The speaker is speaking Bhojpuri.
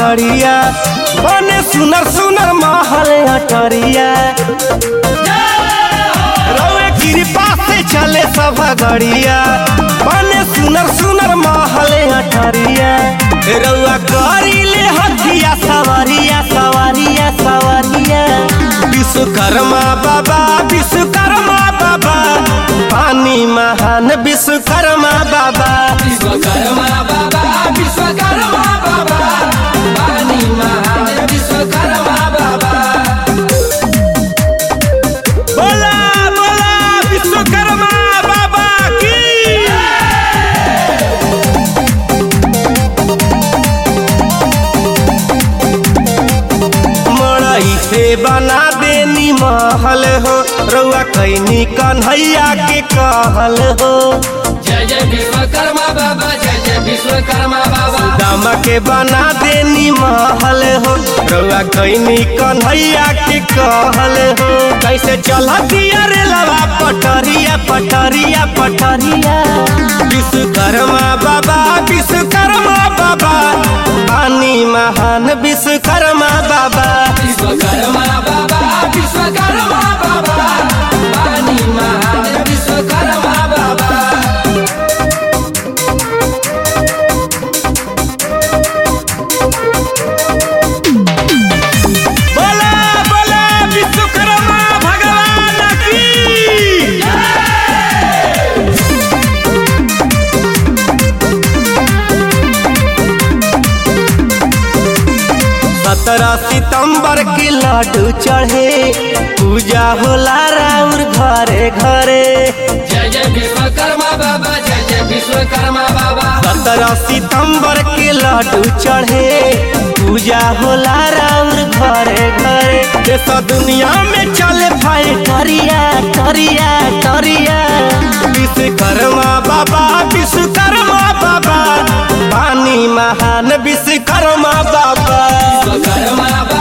गड़िया बने सुनर सुनर महल अटरिया रउए कृपा से चले सब गड़िया बने सुनर सुनर महल अटरिया रउआ करीले हथिया सवारिया सवारिया सवारिया विश्वकर्मा बाबा विश्वकर्मा बाबा पानी महान विश्वकर्मा बाबा विश्वकर्मा बाबा विश्वकर्मा बाबा पानी महान विश्वकर्मा बाबा बोला बोला विश्वकर्मा बाबा की मड़ई से बना देनी महल हो रउआ कैनी कन्हैया के कहल हो जय जय विश्वकर्मा बाबा जय जय विश्वकर्मा बाबा दामा के बना देनी महल हो रउआ कैनी कन्हैया के कहल हो कैसे चलतिया रे लवा पटरिया पटरिया पटरिया विश्वकर्मा बाबा विश्वकर्मा बाबा पानी महान विश्वकर्मा बाबा विश्वकर्मा बाबा विश्वकर्मा बाबा पानी महान विश्वकर्मा बाबा बोला बोला विश्वकर्मा भगवान की सत्रह सितंबर के लड्डू चढ़े पूजा होला राउर घरे घरे जय जय विश्वकर्मा बाबा जय जय विश्वकर्मा बाबा सत्रह सितंबर के लड्डू चढ़े पूजा होला राउर घरे घरे देश दुनिया में चले भाई करिया करिया करिया विश्वकर्मा बाबा विश्वकर्मा बाबा पानी महान विश्वकर्मा बाबा विश्वकर्मा बाबा